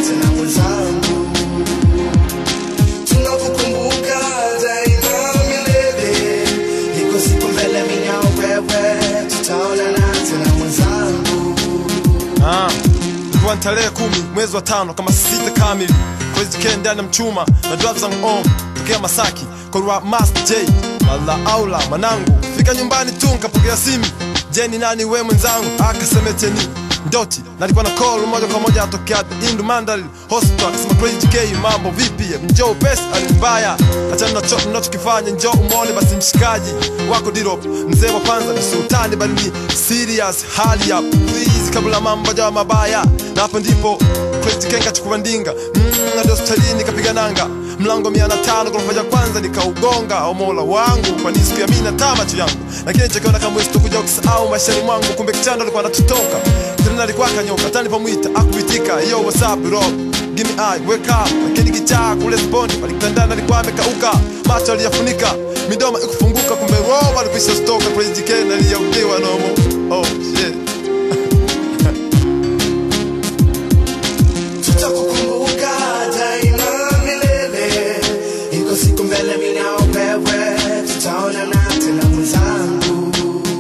tena mwenzangu tunakukumbuka daima milele iko siku mbele mimi na wewe tutaonana tena mwenzangu Ah, ilikuwa ni tarehe kumi mwezi wa tano kama sita kamili Crazy K ndani ya mchuma na drive zangu on tokea Masaki kwa rwa Master J Mala aula manangu fika nyumbani tu nikapokea simu Je ni nani we mwenzangu akasemeteni Ndoti na alikuwa na call moja kwa moja atokea Indu Mandal Hospital akasema Crazy K mambo vipi njoo pesa alimbaya achana na chochote mnachokifanya njoo umone basi mshikaji wako Dirop mzee wa kwanza ni sultani bali ni serious hali ya please kabla mambo jawa mabaya na hapo ndipo Crazy K kachukua ndinga mm, hadi hospitalini kapiga nanga mlango mia na tano ghorofa ya kwanza nikaugonga o mola wangu kwani siku ya mimi na taa macho yangu lakini nilichokiona kama sitokuja kusahau maishani mwangu kumbe kichando alikuwa anatutoka tena alikuwa akanyoka hata nilipomwita akuitika yo what's up bro give me eye wake up lakini kichaa kule sponi alikutandana alikuwa amekauka macho aliyafunika midomo ikufunguka kumbe roho alikwisha stoka Crazy K na aliyaukiwa nomo oh shit tutakukumbuka daima milele iko siku mbele mimi na wewe tutaonana tena mwenzangu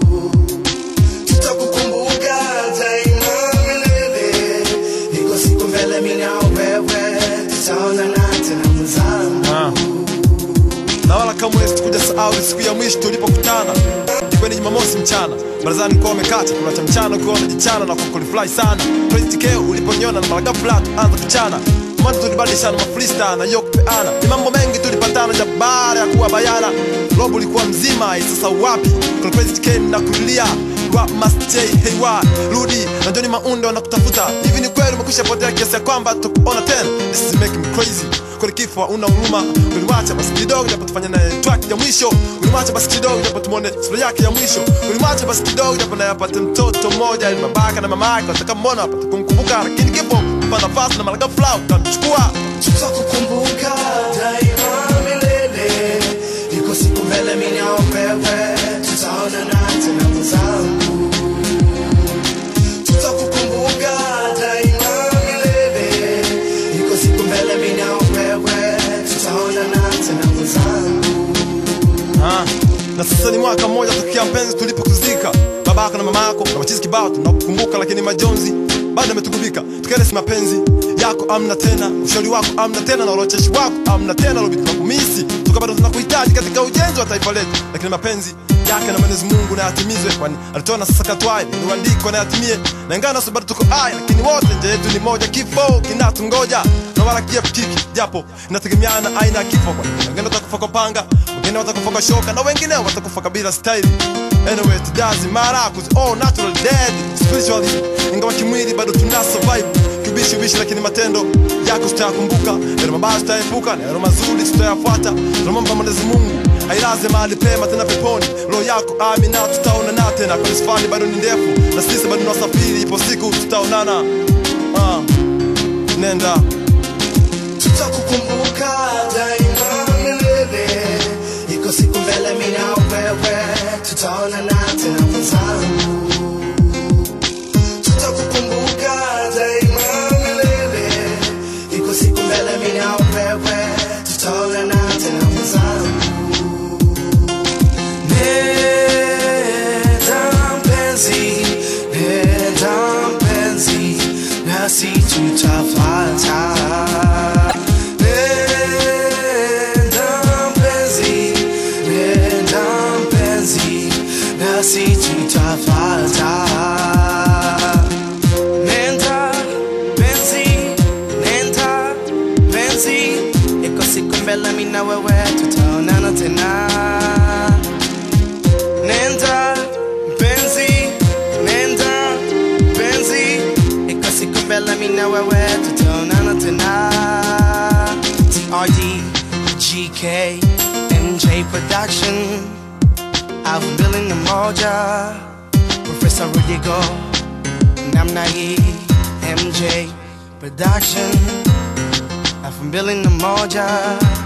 tutakukumbuka daima milele iko siku mbele mimi na wewe tutaonana tena mwenzangu Ah. na wala kamwe sikuja sahau siku ya mwisho tulipokutana ilikuwa ni jumamosi mchana barazani kwa wamekata kuna cha mchana ukiwa unajichana na kukulifly sana Crazy K uliponiona na mara ghafla tuanza kuchana mwanzo tulibadilishana mafrista na hiyo kupeana ni mambo mengi tulipatana ja baada ya kuwa bayana robo ulikuwa mzima eh, sasa wapi Kuna Crazy K na kulia wa Master J hey wa rudi na Johnny Maunde wanakutafuta hivi ni kweli umekwisha potea kiasi ya kwamba tukuona tena this is making me crazy kweli kifo una huruma ulimwacha basi kidogo japo tufanye naye track ya mwisho ulimwacha basi kidogo japo tumone sura yake ya mwisho ulimwacha basi kidogo japo naye apate mtoto mmoja ili babaka na mama yake watakamwona apate kumkumbuka lakini kifo mpa nafasi na mara ghafla utachukua tutakukumbuka daima milele iko siku mbele mimi na wewe tutaonana tena mwenzangu tutakukumbuka daima milele iko siku mbele mimi na wewe tutaonana tena mwenzangu Ah, na sasa ni mwaka mmoja tokea mpenzi tulipokuzika babako na mamako na machizi kibao tunakukumbuka lakini majonzi bado ametugubika tukaelesi mapenzi yako amna tena ushauri wako amna tena na urocheshi wako amna tena lobi tunakumisi tuka bado tunakuhitaji katika ujenzi wa taifa letu lakini mapenzi yake na Mwenyezi Mungu na yatimizwe kwani alitoa na sasa katwaye ni uandiko na yatimie na ingawa naso bado tuko hai lakini wote nje yetu ni moja kifo kinatungoja na wala kiepukiki japo inategemeana aina ya kifo kwani wengine watakufa kwa panga wengine watakufa kwa shoka na wengine watakufa kabila style anyway it doesn't matter cause all natural dead spiritually ingawa kimwili bado tuna survive kibishi bishi lakini matendo yako tutayakumbuka yale mabaya tutayaepuka na yale mazuri tutayafuata tunamwomba Mwenyezi Mungu ailaze mahali pema tena peponi roho yako amina tutaonana tena kwa safari bado ni ndefu na sisi bado tunasafiri ipo siku tutaonana ah nenda tutakukumbuka daima milele iko siku mbele mimi na wewe tutaonana tena mwenzangu tutakukumbuka daima milele iko siku mbele mimi na wewe tutaonana tena mwenzangu nenda mpenzi nenda mpenzi nasi tutafata nenda mpenzi nenda mpenzi nasi tutafata nenda mpenzi nenda mpenzi iko siku mbele mimi na wewe tutaonana tena nenda mpenzi nenda mpenzi iko siku mbele mimi na wewe tutaonana tena TRD GK MJ Production I've billing the moja Professor Rudigo namna hii MJ Production I've billing the moja